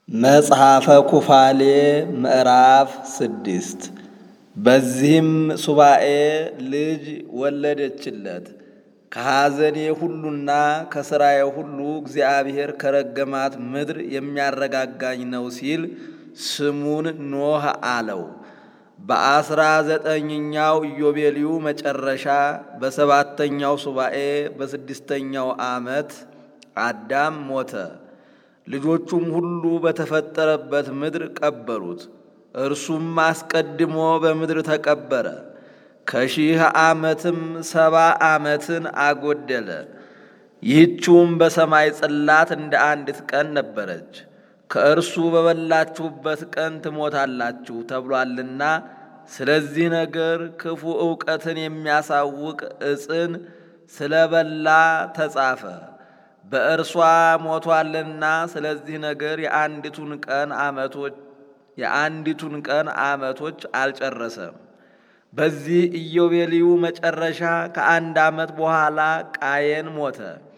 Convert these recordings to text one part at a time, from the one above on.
መጽሐፈ ኩፋሌ ምዕራፍ ስድስት በዚህም ሱባኤ ልጅ ወለደችለት። ከሐዘኔ ሁሉና ከሥራዬ ሁሉ እግዚአብሔር ከረገማት ምድር የሚያረጋጋኝ ነው ሲል ስሙን ኖህ አለው። በአስራ ዘጠኝኛው ኢዮቤልዩ መጨረሻ በሰባተኛው ሱባኤ በስድስተኛው ዓመት አዳም ሞተ። ልጆቹም ሁሉ በተፈጠረበት ምድር ቀበሩት። እርሱም አስቀድሞ በምድር ተቀበረ። ከሺህ ዓመትም ሰባ ዓመትን አጎደለ። ይህችውም በሰማይ ጽላት እንደ አንዲት ቀን ነበረች። ከእርሱ በበላችሁበት ቀን ትሞታላችሁ ተብሏልና፣ ስለዚህ ነገር ክፉ ዕውቀትን የሚያሳውቅ ዕፅን ስለ በላ ተጻፈ። በእርሷ ሞቷልና፣ ስለዚህ ነገር የአንዲቱን ቀን ዓመቶች የአንዲቱን ቀን ዓመቶች አልጨረሰም። በዚህ ኢዮቤልዩ መጨረሻ ከአንድ ዓመት በኋላ ቃየን ሞተ።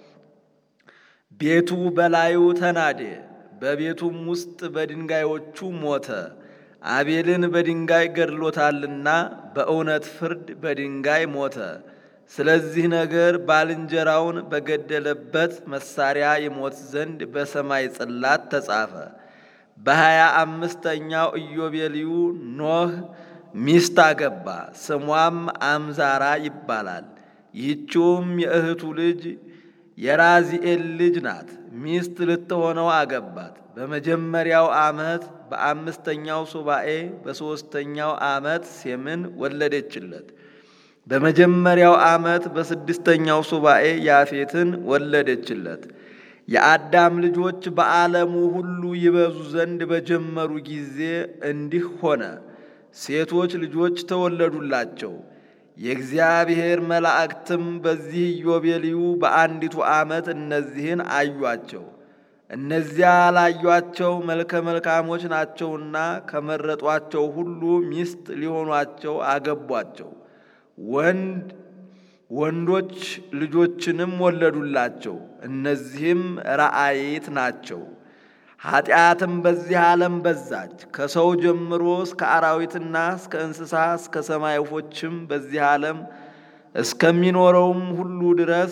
ቤቱ በላዩ ተናደ፣ በቤቱም ውስጥ በድንጋዮቹ ሞተ። አቤልን በድንጋይ ገድሎታልና በእውነት ፍርድ በድንጋይ ሞተ። ስለዚህ ነገር ባልንጀራውን በገደለበት መሳሪያ ይሞት ዘንድ በሰማይ ጽላት ተጻፈ። በሀያ አምስተኛው ኢዮቤልዩ ኖህ ሚስት አገባ። ስሟም አምዛራ ይባላል። ይህችውም የእህቱ ልጅ የራዚኤል ልጅ ናት። ሚስት ልትሆነው አገባት። በመጀመሪያው ዓመት በአምስተኛው ሱባኤ በሦስተኛው ዓመት ሴምን ወለደችለት። በመጀመሪያው ዓመት በስድስተኛው ሱባኤ ያፌትን ወለደችለት። የአዳም ልጆች በዓለሙ ሁሉ ይበዙ ዘንድ በጀመሩ ጊዜ እንዲህ ሆነ። ሴቶች ልጆች ተወለዱላቸው። የእግዚአብሔር መላእክትም በዚህ ኢዮቤልዩ በአንዲቱ ዓመት እነዚህን አዩአቸው። እነዚያ ላዩአቸው መልከ መልካሞች ናቸውና ከመረጧቸው ሁሉ ሚስት ሊሆኗቸው አገቧቸው። ወንድ ወንዶች ልጆችንም ወለዱላቸው። እነዚህም ረአይት ናቸው። ኃጢአትም በዚህ ዓለም በዛች። ከሰው ጀምሮ እስከ አራዊትና እስከ እንስሳ እስከ ሰማይ ወፎችም በዚህ ዓለም እስከሚኖረውም ሁሉ ድረስ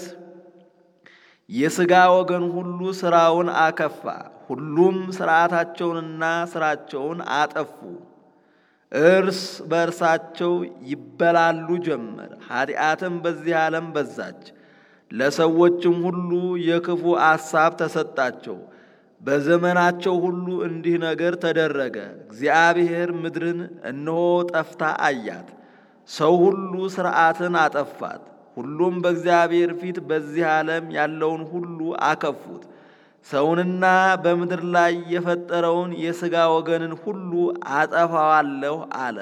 የሥጋ ወገን ሁሉ ሥራውን አከፋ። ሁሉም ሥርዓታቸውንና ሥራቸውን አጠፉ። እርስ በእርሳቸው ይበላሉ ጀመር። ኃጢአትም በዚህ ዓለም በዛች። ለሰዎችም ሁሉ የክፉ አሳብ ተሰጣቸው። በዘመናቸው ሁሉ እንዲህ ነገር ተደረገ። እግዚአብሔር ምድርን እነሆ ጠፍታ አያት። ሰው ሁሉ ሥርዓትን አጠፋት። ሁሉም በእግዚአብሔር ፊት በዚህ ዓለም ያለውን ሁሉ አከፉት። ሰውንና በምድር ላይ የፈጠረውን የሥጋ ወገንን ሁሉ አጠፋዋለሁ አለ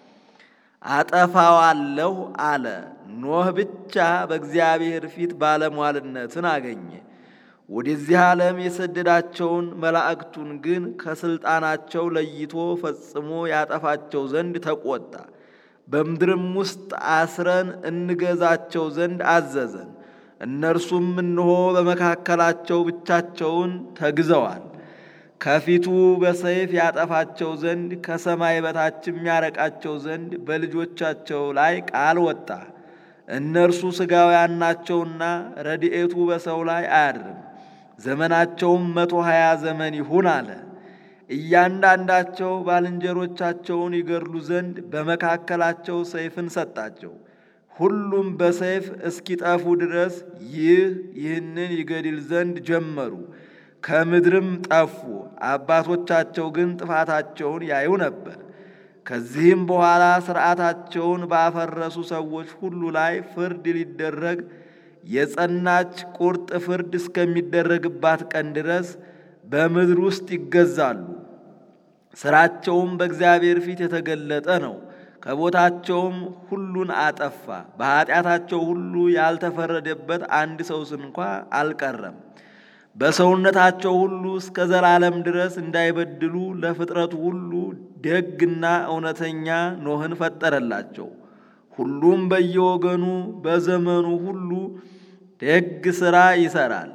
አጠፋዋለሁ አለ። ኖህ ብቻ በእግዚአብሔር ፊት ባለሟልነትን አገኘ። ወደዚህ ዓለም የሰደዳቸውን መላእክቱን ግን ከሥልጣናቸው ለይቶ ፈጽሞ ያጠፋቸው ዘንድ ተቆጣ። በምድርም ውስጥ አስረን እንገዛቸው ዘንድ አዘዘን። እነርሱም እንሆ በመካከላቸው ብቻቸውን ተግዘዋል። ከፊቱ በሰይፍ ያጠፋቸው ዘንድ ከሰማይ በታችም ያረቃቸው ዘንድ በልጆቻቸው ላይ ቃል ወጣ። እነርሱ ሥጋውያን ናቸውና ረድኤቱ በሰው ላይ አያድርም። ዘመናቸውም መቶ ሀያ ዘመን ይሁን አለ። እያንዳንዳቸው ባልንጀሮቻቸውን ይገድሉ ዘንድ በመካከላቸው ሰይፍን ሰጣቸው። ሁሉም በሰይፍ እስኪጠፉ ድረስ ይህ ይህንን ይገድል ዘንድ ጀመሩ። ከምድርም ጠፉ። አባቶቻቸው ግን ጥፋታቸውን ያዩ ነበር። ከዚህም በኋላ ሥርዓታቸውን ባፈረሱ ሰዎች ሁሉ ላይ ፍርድ ሊደረግ የጸናች ቁርጥ ፍርድ እስከሚደረግባት ቀን ድረስ በምድር ውስጥ ይገዛሉ። ሥራቸውም በእግዚአብሔር ፊት የተገለጠ ነው። ከቦታቸውም ሁሉን አጠፋ። በኀጢአታቸው ሁሉ ያልተፈረደበት አንድ ሰውስ እንኳ አልቀረም። በሰውነታቸው ሁሉ እስከ ዘላለም ድረስ እንዳይበድሉ ለፍጥረቱ ሁሉ ደግና እውነተኛ ኖህን ፈጠረላቸው። ሁሉም በየወገኑ በዘመኑ ሁሉ ደግ ሥራ ይሠራል።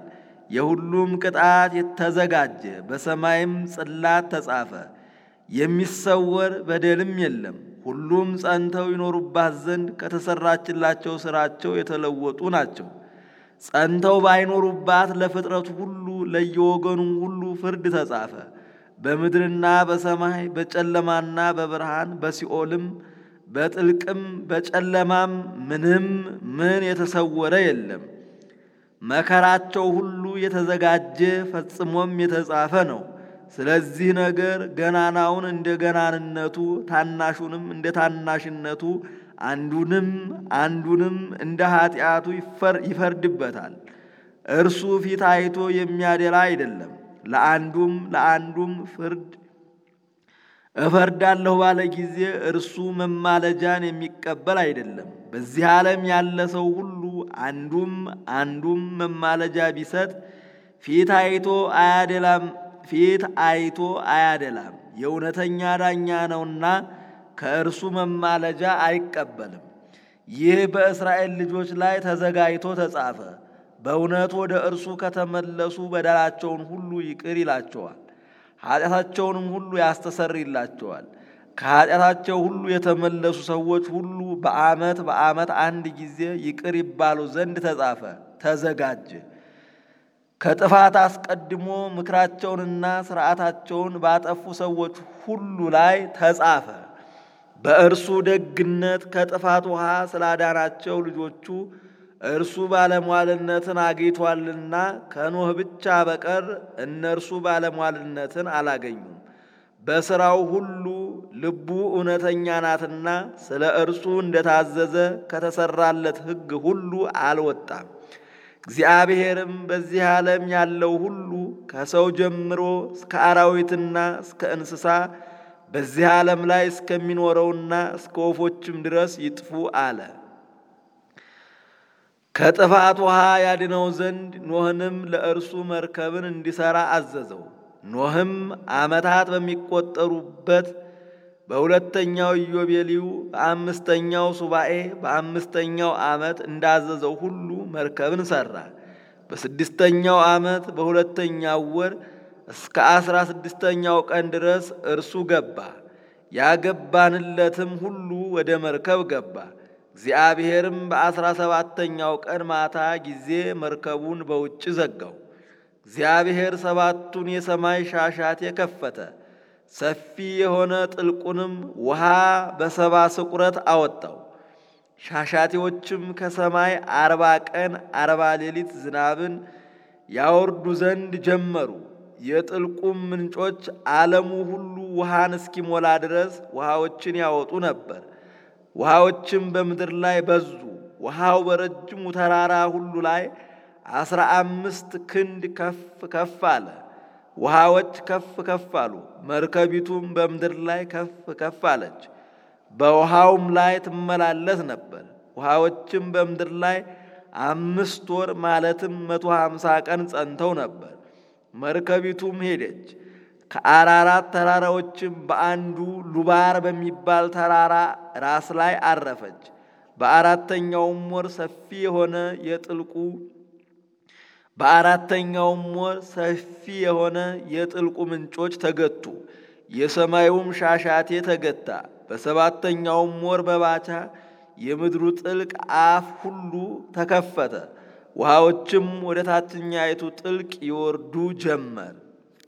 የሁሉም ቅጣት ተዘጋጀ፣ በሰማይም ጽላት ተጻፈ። የሚሰወር በደልም የለም። ሁሉም ጸንተው ይኖሩባት ዘንድ ከተሰራችላቸው ሥራቸው የተለወጡ ናቸው። ጸንተው ባይኖሩባት ለፍጥረቱ ሁሉ ለየወገኑም ሁሉ ፍርድ ተጻፈ። በምድርና በሰማይ በጨለማና በብርሃን በሲኦልም በጥልቅም በጨለማም ምንም ምን የተሰወረ የለም። መከራቸው ሁሉ የተዘጋጀ ፈጽሞም የተጻፈ ነው። ስለዚህ ነገር ገናናውን እንደ ገናንነቱ ታናሹንም እንደ ታናሽነቱ አንዱንም አንዱንም እንደ ኃጢአቱ ይፈርድበታል። እርሱ ፊት አይቶ የሚያደላ አይደለም። ለአንዱም ለአንዱም ፍርድ እፈርዳለሁ ባለ ጊዜ እርሱ መማለጃን የሚቀበል አይደለም። በዚህ ዓለም ያለ ሰው ሁሉ አንዱም አንዱም መማለጃ ቢሰጥ ፊት አይቶ አያደላም ፊት አይቶ አያደላም። የእውነተኛ ዳኛ ነውና ከእርሱ መማለጃ አይቀበልም። ይህ በእስራኤል ልጆች ላይ ተዘጋጅቶ ተጻፈ። በእውነት ወደ እርሱ ከተመለሱ በደላቸውን ሁሉ ይቅር ይላቸዋል፣ ኃጢአታቸውንም ሁሉ ያስተሰርይላቸዋል። ከኃጢአታቸው ሁሉ የተመለሱ ሰዎች ሁሉ በዓመት በዓመት አንድ ጊዜ ይቅር ይባሉ ዘንድ ተጻፈ፣ ተዘጋጀ። ከጥፋት አስቀድሞ ምክራቸውንና ሥርዓታቸውን ባጠፉ ሰዎች ሁሉ ላይ ተጻፈ። በእርሱ ደግነት ከጥፋት ውሃ ስላዳናቸው ልጆቹ እርሱ ባለሟልነትን አግኝቷልና ከኖህ ብቻ በቀር እነርሱ ባለሟልነትን አላገኙም። በሥራው ሁሉ ልቡ እውነተኛ ናትና ስለ እርሱ እንደታዘዘ ከተሰራለት ሕግ ሁሉ አልወጣም። እግዚአብሔርም በዚህ ዓለም ያለው ሁሉ ከሰው ጀምሮ እስከ አራዊትና እስከ እንስሳ በዚህ ዓለም ላይ እስከሚኖረውና እስከ ወፎችም ድረስ ይጥፉ አለ። ከጥፋት ውሃ ያድነው ዘንድ ኖህንም ለእርሱ መርከብን እንዲሠራ አዘዘው። ኖህም ዓመታት በሚቆጠሩበት በሁለተኛው ኢዮቤልዩ በአምስተኛው ሱባኤ በአምስተኛው ዓመት እንዳዘዘው ሁሉ መርከብን ሠራ። በስድስተኛው ዓመት በሁለተኛው ወር እስከ አስራ ስድስተኛው ቀን ድረስ እርሱ ገባ። ያገባንለትም ሁሉ ወደ መርከብ ገባ። እግዚአብሔርም በአስራ ሰባተኛው ቀን ማታ ጊዜ መርከቡን በውጭ ዘጋው። እግዚአብሔር ሰባቱን የሰማይ ሻሻት የከፈተ ሰፊ የሆነ ጥልቁንም ውሃ በሰባ ስቁረት አወጣው። ሻሻቴዎችም ከሰማይ አርባ ቀን አርባ ሌሊት ዝናብን ያወርዱ ዘንድ ጀመሩ። የጥልቁም ምንጮች ዓለሙ ሁሉ ውሃን እስኪሞላ ድረስ ውሃዎችን ያወጡ ነበር። ውሃዎችም በምድር ላይ በዙ። ውሃው በረጅሙ ተራራ ሁሉ ላይ አስራ አምስት ክንድ ከፍ ከፍ አለ። ውሃዎች ከፍ ከፍ አሉ። መርከቢቱም በምድር ላይ ከፍ ከፍ አለች፣ በውሃውም ላይ ትመላለስ ነበር። ውሃዎችም በምድር ላይ አምስት ወር ማለትም መቶ ሀምሳ ቀን ጸንተው ነበር። መርከቢቱም ሄደች። ከአራራት ተራራዎችም በአንዱ ሉባር በሚባል ተራራ ራስ ላይ አረፈች። በአራተኛውም ወር ሰፊ የሆነ የጥልቁ በአራተኛውም ወር ሰፊ የሆነ የጥልቁ ምንጮች ተገቱ፣ የሰማዩም ሻሻቴ ተገታ። በሰባተኛውም ወር በባቻ የምድሩ ጥልቅ አፍ ሁሉ ተከፈተ፣ ውሃዎችም ወደ ታችኛይቱ ጥልቅ ይወርዱ ጀመር።